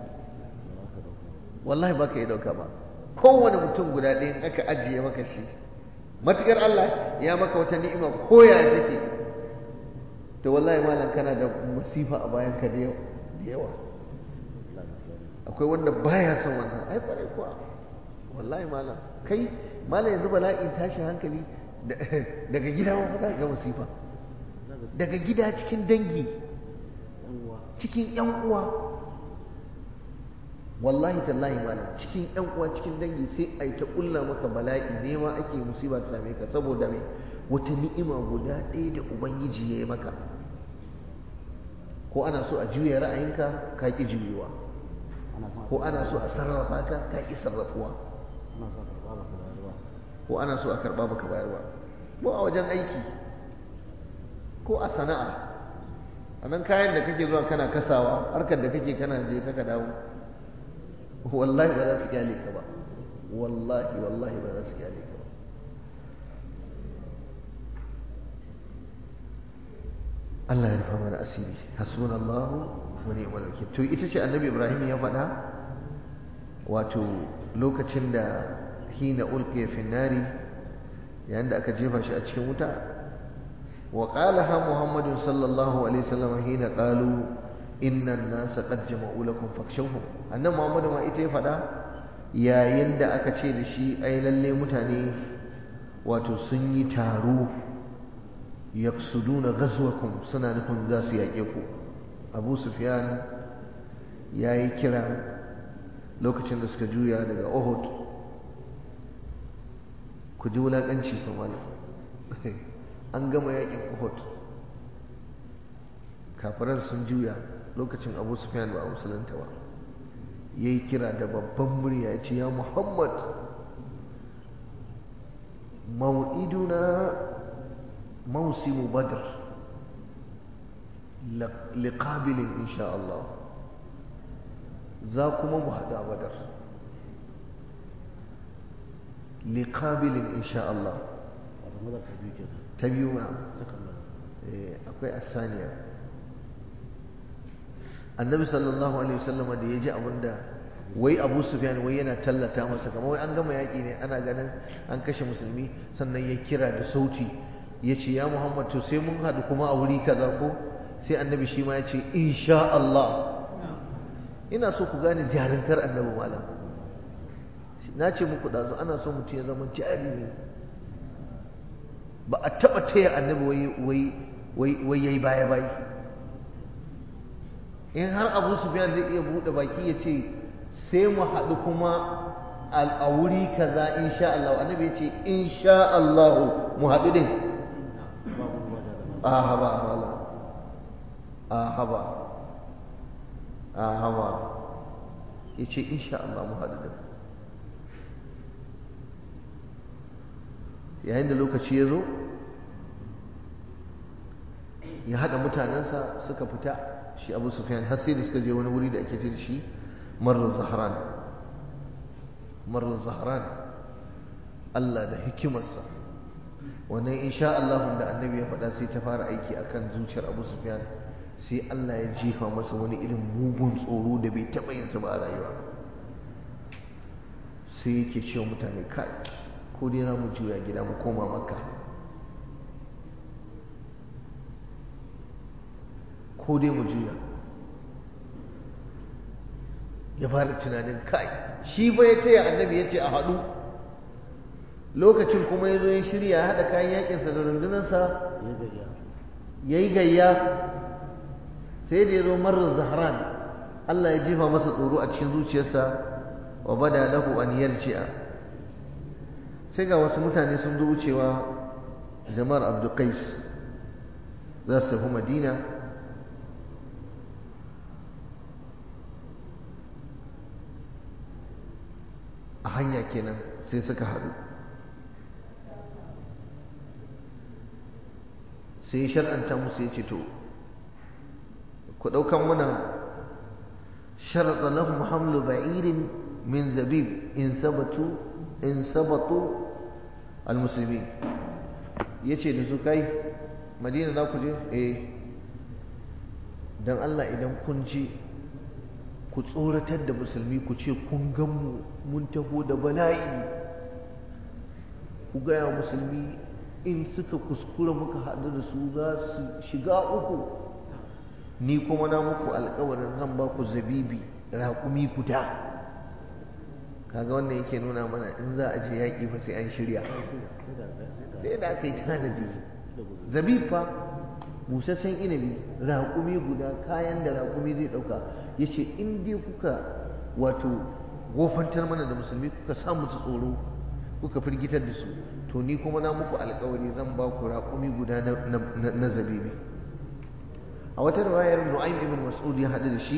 wallahi baka yi dauka ba kowane mutum guda ɗaya in aka ajiye maka shi matukar Allah ya maka wata ni'ima koya take to wallahi malam kana da musifa a bayan ka da yawa akwai wanda baya son wannan ai kwarai kuwa wallahi malam kai malam yanzu bala'in tashin hankali daga gida ma fa za ka ga musifa daga gida cikin dangi cikin yan uwa wallahi tallahi malam cikin yan uwa cikin dangi sai ai ta kulla maka bala'i nema ake musiba ta same ka saboda me wata ni'ima guda ɗaya da ubangiji ya yi maka ko ana so a juya ra'ayinka ka ƙi juyuwa ko ana so a sarrafa ka ka ƙi sarrafuwa ko ana so a karɓa baka bayarwa ko a wajen aiki ko a sana'a a nan kayan da kake zuwa kana kasawa harkar da kake kana je kaka dawo wallahi ba za su kyale ka ba wallahi wallahi ba za su kyale ka ba Allah ya rufa mana asiri hasbunallahu wa ni'mal wakil to ita ce annabi Ibrahim ya faɗa wato lokacin da hina ulqiya fi nari yayin da aka jefa shi a cikin wuta wa qalaha Muhammad sallallahu alaihi wasallam hina qalu inna an-nasa qad jama'u lakum fakshawhum annabi Muhammad ma ita ya faɗa yayin da aka ce da shi ai lalle mutane wato sun yi taro yaqsuduna ghazwakum suna nufin za su yaƙe ku Abu Sufyan ya yi kira lokacin da suka juya daga Uhud ku ji wulaƙanci fa an gama yaƙin Uhud kafirar sun juya lokacin Abu Sufyan ba a musulunta ba ya yi kira da babban murya ya ce ya Muhammad mau'iduna موسم بدر لقابل إن شاء الله ذاكم مهدا بدر لقابل إن شاء الله تبيونا أكوي الثانية النبي صلى الله عليه وسلم da ya ji abin da wai abu sufyan wai yana tallata masa kamar wai an gama yaƙi ne ana ganin an kashe musulmi sannan ya kira da sauti ya ce ya Muhammad to sai mun haɗu kuma a wuri kaza ko sai annabi shi ma ya ce insha Allah ina so ku gane jarintar annabi malam na ce muku ɗazu ana so mutum ya zama jari ne ba a taɓa taya annabi wai wai wai yayi baya bayi in har abu sufyan zai iya buɗe baki ya ce sai mu haɗu kuma a wuri kaza insha Allah annabi ya ce insha Allah mu haɗu din a haba wala a haba a haba ya ce insha Allah mu haɗu din yayin da lokaci ya zo ya haɗa mutanensa suka fita shi abu sufyan har sai da suka je wani wuri da ake ce da shi marar zahran marar zahran Allah da hikimarsa wannan insha Allah da annabi ya faɗa sai ta fara aiki akan zuciyar abu sufyan sai Allah ya jefa masa wani irin mugun tsoro da bai taɓa yinsa ba a rayuwa sai yake cewa mutane kai ko dai za mu juya gida mu koma makka ko dai mu juya ya fara tunanin kai shi ba ya taya annabi ya ce a haɗu lokacin kuma ya zo ya shirya ya haɗa kayan yakinsa da rundunarsa ya yi gayya sai da ya zo marar zahran Allah ya jefa masa tsoro a cikin zuciyarsa wa bada lahu an yarji'a sai ga wasu mutane sun zo wucewa jama'ar abdulkais za su tafi madina a hanya kenan sai suka haɗu sai shar'anta musu ya ce to ku ɗaukan mana sharaɗa lahum hamlu ba'irin min zabib in sabatu in sabatu al-musulmi ya ce da su kai madina za ku je eh don Allah idan kun ji ku tsoratar da musulmi ku ce kun ganmu mun taho da bala'i ku gaya musulmi in suka kuskura muka haɗu da su za su shiga uku ni kuma na muku alkawarin zan ba ku zabibi raƙumi guda kaga wannan yake nuna mana in za a je yaƙi fa sai an shirya sai da aka yi tanadi zabib fa busasshen inabi raƙumi guda kayan da raƙumi zai ɗauka ya ce in dai kuka wato gofantar mana da musulmi kuka sa musu tsoro kuka firgitar da su to ni kuma na muku alkawari zan ba ku raƙumi guda na zabibi a wata riwayar nu'aym ibn mas'ud ya haɗu da shi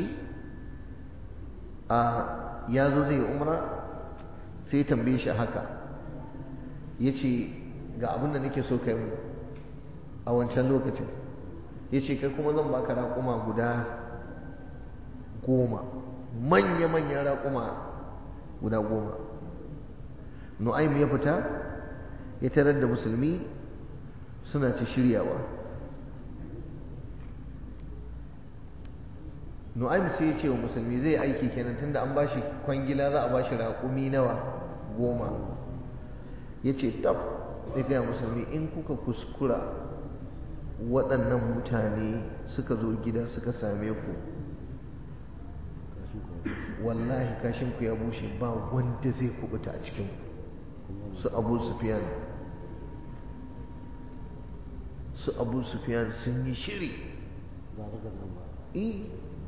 a ya zo zai yi umra sai ya tambaye shi haka ya ce ga abin da nake so kai mu a wancan lokacin ya ce kai kuma zan baka raƙuma guda goma manya-manyan raƙuma guda goma nu'aym ya fita ya tarar da musulmi suna ta shiryawa nu'aym sai ya ce wa musulmi zai aiki kenan tunda an bashi kwangila za a bashi raƙumi nawa goma ya ce tab ya gaya musulmi in kuka kuskura waɗannan mutane suka zo gida suka same ku wallahi kashinku ya bushe ba wanda zai kubuta a cikin su abu sufiyan su abu sufiyan sun yi shiri eh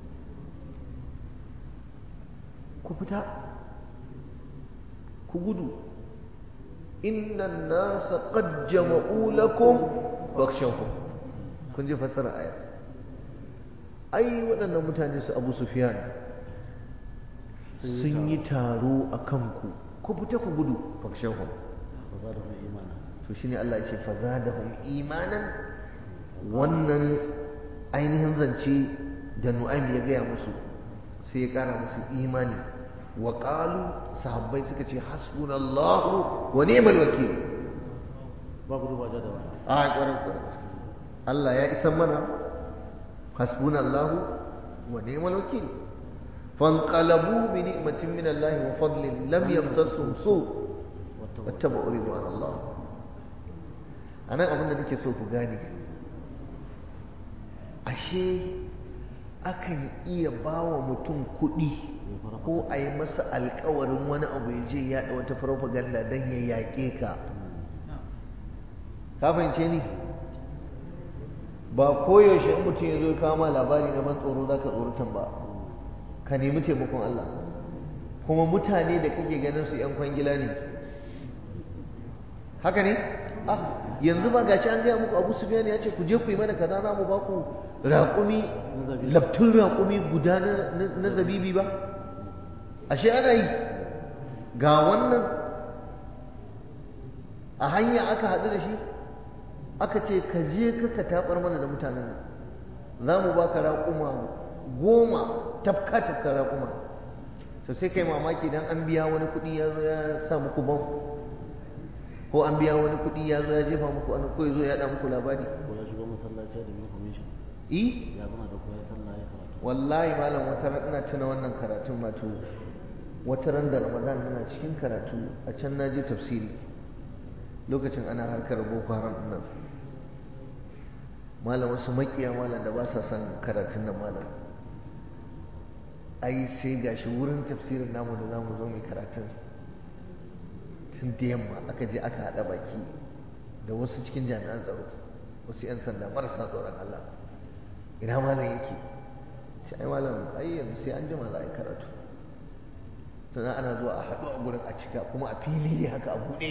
ku fita ku gudu innan nasa qad jama'u lakum fakhshawhum kun ji fasara aya ai waɗannan mutane su abu sufiyan sun yi taro a kanku ku fita ku gudu fakshahum to shine Allah ya ce fazadahum imanan wannan ainihin zance da Nu'aym ya gaya musu sai ya kara musu imani wa qalu sahabbai suka ce hasbunallahu wa ni'mal wakil ba gudu ba da wani a kwarin kwarin Allah ya isan mana hasbunallahu wa ni'mal wakil فانقلبوا بنعمة من الله وفضل لم يمسسهم سوء واتبعوا رضوان الله أنا أظن أنك سوف gane ashe akan iya ba wa mutum kuɗi ko a yi masa alkawarin wani abu ya je yaɗa wata farfaganda don ya yaƙe ka ka fahimce ni ba koyaushe in mutum ya zo kawo ma labari na ban tsoro za ka tsoratan ba ka nemi taimakon Allah kuma mutane da kake ganin su yan kwangila ne haka ne ah yanzu ba gashi an gaya muku Abu Sufyan ya ce ku je ku yi mana kaza za mu ba ku raƙumi labtun raƙumi guda na zabibi ba ashe ana yi ga wannan a hanya aka haɗu da shi aka ce ka je ka taɓar mana da mutanen nan za mu ba ka raƙuma goma tafka tafka raƙuma to sai kai mamaki dan an biya wani kuɗi ya zo ya sa muku bam ko an biya wani kuɗi ya zo ya jefa muku wani ko ya zo ya haɗa muku labari ko ya shigo masallaci da information i ya zama da koyar sallah ya karatu wallahi malam wata ran ina tuna wannan karatun wato wata ran da ramadan ina cikin karatu a can na je tafsiri lokacin ana harkar boko haram nan malam wasu makiya malam da ba sa son karatun nan malam ai sai gashi wurin tafsirin namu da zamu zo mai karatun tun da yamma aka je aka haɗa baki da wasu cikin jami'an tsaro wasu 'yan sanda marasa tsoron Allah ina malam yake sai ai malam ai yanzu sai an jima za a yi karatu sannan ana zuwa a haɗu a gurin a cika kuma a fili haka a buɗe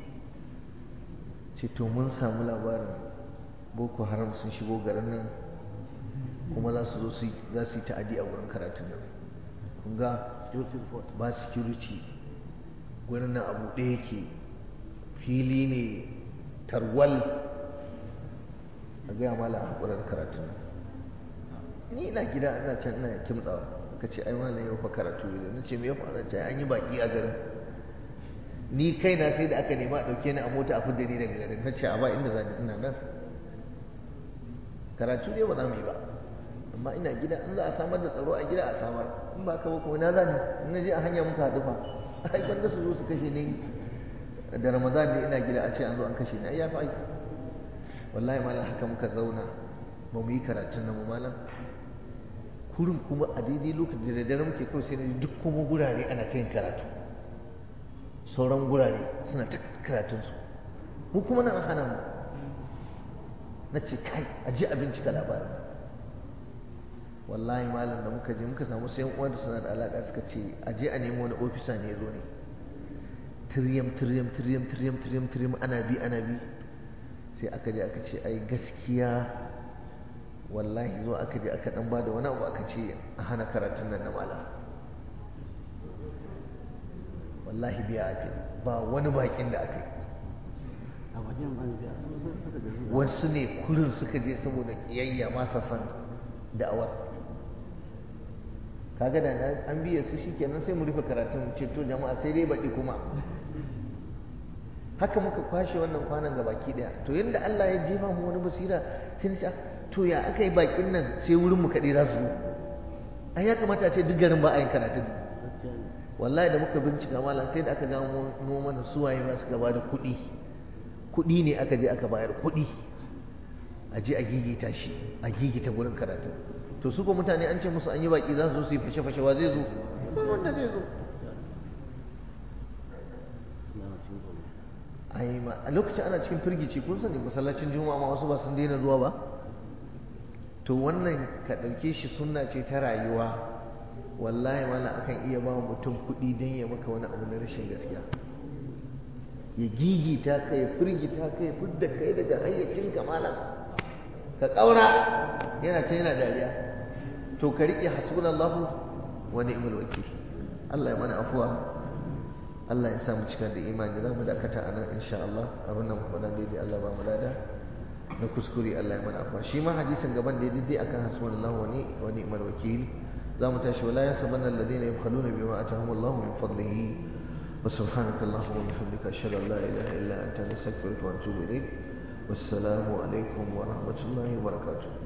ce to mun samu labarin boko haram sun shigo garin nan kuma za su zo su za su yi ta'adi a wurin karatun nan kun ga security report ba security gurin nan a buɗe yake fili ne tarwal a gaya mala a haƙurar karatun nan ni ina gida ina can ina kimtsawa ka ce ai malam yau fa karatu ne na ce me ya faru ta an yi baki a garin ni kaina sai da aka nema a ɗauke ni a mota a fidda ni daga garin na ce a ba inda zan ina nan karatu ne ba za mu yi ba amma ina gida in za a samar da tsaro a gida a samar in ba ka ba kuma na zani in na je a hanya muka haɗu fa ai gwanda su zo su kashe ni da ramadan ne ina gida a ce an zo an kashe ni ai ya fi aiki wallahi malam haka muka zauna ba mu yi karatun nan malam kurin kuma a daidai lokacin da dare muke kawai sai na duk kuma gurare ana ta yin karatu sauran gurare suna ta karatunsu mu kuma nan hana mu na ce kai a ji a bincika labarin wallahi malam da muka je muka samu sayan uwa da suna da alaƙa suka ce a je a nemo wani ofisa ne ya zo ne tiryam tiryam tiryam tiryam tiryam tiryam ana bi ana bi sai aka je aka ce ai gaskiya wallahi zo aka je aka dan bada wani abu aka ce a hana karatun nan na malam wallahi biya ake ba wani bakin da aka yi a bakin an biya su sun suka da su wasu ne kurin suka je saboda kiyayya masa san da'awar kaga da na an biya su shikenan sai mu rufe karatun ceto jama'a sai dai baki kuma haka muka kwashe wannan kwanan ga baki daya to yadda Allah ya jefa mu wani basira sai na ce to ya aka yi bakin nan sai wurin mu kaɗai za su zo ai ya kamata a ce duk garin ba a yin karatun gaskiya ne wallahi da muka bincika malam sai da aka gano mu mana suwaye ma suka bada kuɗi kuɗi ne aka je aka bayar kuɗi a je a gigita shi a gigita gurin karatu to su ko mutane an ce musu an yi baki za su zo su yi fashe-fashe wa zai zo ba wanda zai zo suna na cikin tsoro ai ma a lokacin ana cikin firgici kun sani masallacin juma'a ma wasu ba sun daina zuwa ba to wannan ka ɗauke shi sunna ce ta rayuwa wallahi mala akan iya ba mutum kuɗi don ya maka wani abu na rashin gaskiya ya gigita ka ya firgita ka ya fidda kai daga hayyacin malam ka ƙaura yana ta yana dariya to ka riƙe hasbunallahu wa ni'mal wakil Allah ya mana afuwa Allah ya sa mu cika da imani za mu dakata a nan insha Allah abin da mu faɗa daidai Allah ba mu lada na kuskure Allah ya mana afuwa shi ma hadisin gaban da daidai akan hasbunallahu wa ni wa ni'mal wakil za mu tashi wala yasabanna alladhina yabkhaluna bima atahum Allah min fadlihi wa subhanaka allahumma wa bihamdika ashhadu an la ilaha illa anta astaghfiruka wa atubu ilayk wassalamu alaikum wa rahmatullahi wa barakatuh